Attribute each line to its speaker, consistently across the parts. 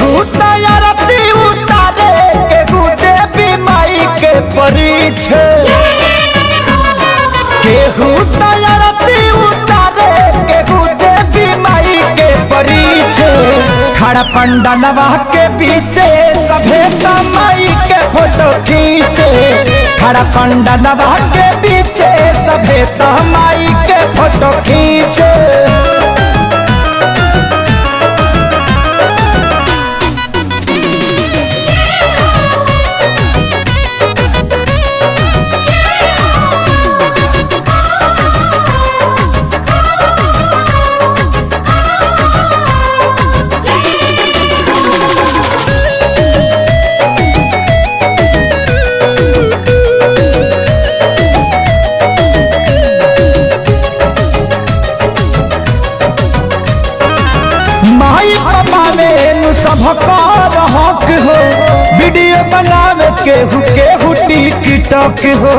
Speaker 1: केहू तैयारती उतारे केहू देवी माई के परीछे केहू तैयारती उतारे केहू देवी माई के परीछे खड़ा पंडलवा के पीछे सभे माई के फोटो खींचे खड़ा पंडलवा के पीछे सभे माई के फोटो खींचे माई पापा में सबका हक हो वीडियो बनावे केहू केहू टिकटॉक हो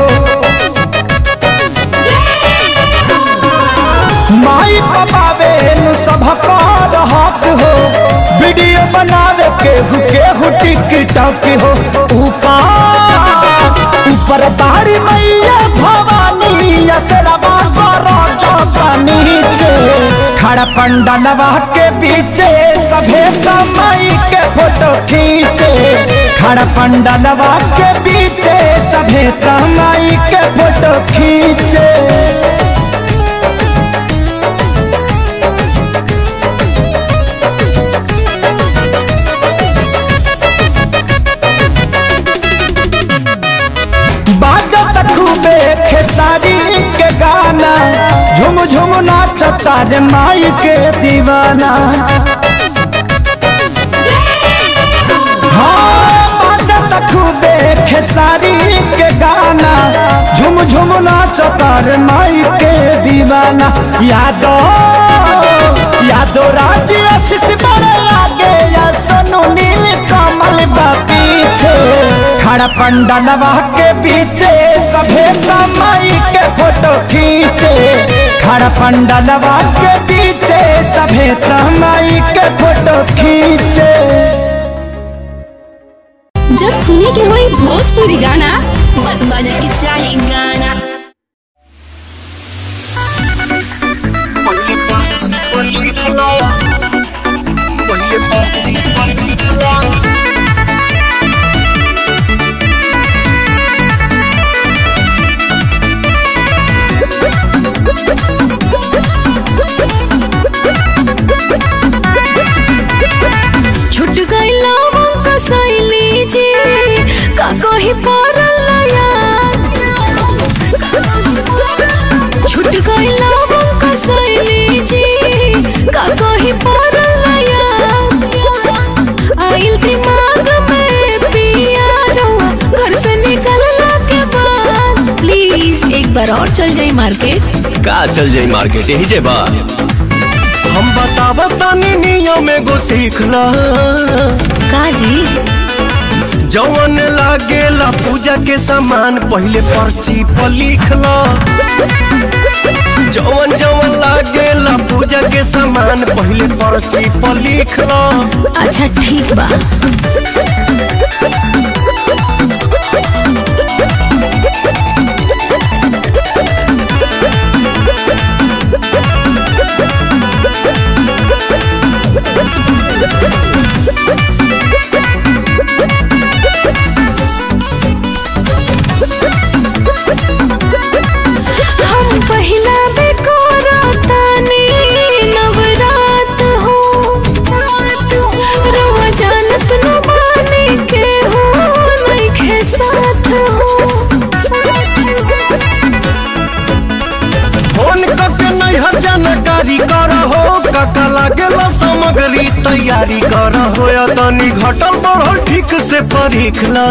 Speaker 1: माई पापा में सबका हक हो वीडियो बनावे केहू केहू टिकटॉक हो ऊपर ऊपर बारी मैया भवानी असरवा करो चौका नीचे खड़ा पंडलवा के पीछे सभे माई के फोटो खींचे खड़ा पंडलवा के पीछे सभे माई के फोटो खींचे बाजत खूबे खेसारी के गाना झुम झुम नाचता रे माई के दीवाना हाँ बाजत खूबे खेसारी के गाना झुम झुम नाचता रे माई के दीवाना यादो यादो राज आशीष बड़े आगे या सोनू नील कमल बा पीछे खड़ा पंडलवा के पीछे सभे माई के फोटो खींचे खड़ा पंडलवा के पीछे सभे माई के फोटो खींचे
Speaker 2: जब सुने के होई भोजपुरी गाना बस बजे के चाही गाना छुट गईला का सैली जी का कही पड़ल याद छुट गईला का सैली जी का कही पड़ल याद आइल दिमाग में पिया रहुआ घर से निकलला के बाद प्लीज एक बार और चल जाई मार्केट
Speaker 3: का चल जाई मार्केट यही जे बा
Speaker 4: हम बतावा तानी नियम एगो सीख ला
Speaker 2: का जी
Speaker 4: जवन लागेला पूजा के सामान पहले पर्ची पर लिख ला जवन जवन लागेला पूजा के सामान पहले पर्ची पर लिख ला
Speaker 2: अच्छा ठीक बा हम पहिला बेकोरा तानी नवरात हो रवा जानत न बानी के हो नइखे साथ हो
Speaker 4: फोन करके नैहर जानकारी कर हो काका लागेला सामग्री तैयारी कर हो या तनी घटल बढ़ल ठीक से परीख ला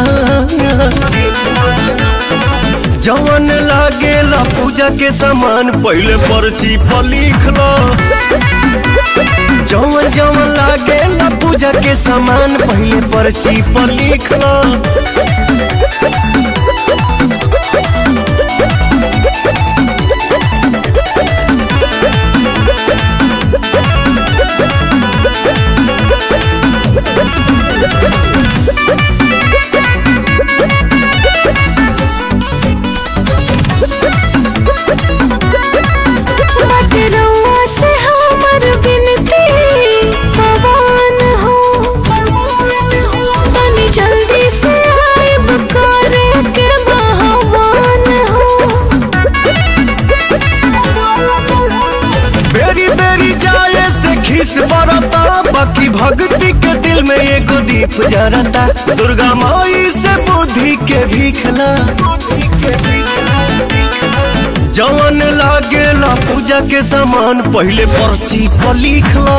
Speaker 4: जवन लागेला पूजा के सामान पहले पर्ची पर लिख ला जवन जवन लागेला पूजा के सामान पहले पर्ची पर लिख ला खीस बरता बाकी भक्ति के दिल में एगो दीप जरता दुर्गा माई से बुद्धि के भीखला जवन लागेला पूजा के सामान पहले पर्ची पर लिखला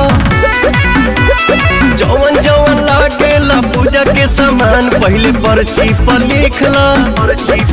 Speaker 4: जवन जवन लागेला पूजा के सामान पहले पर्ची पर लिखला पर्ची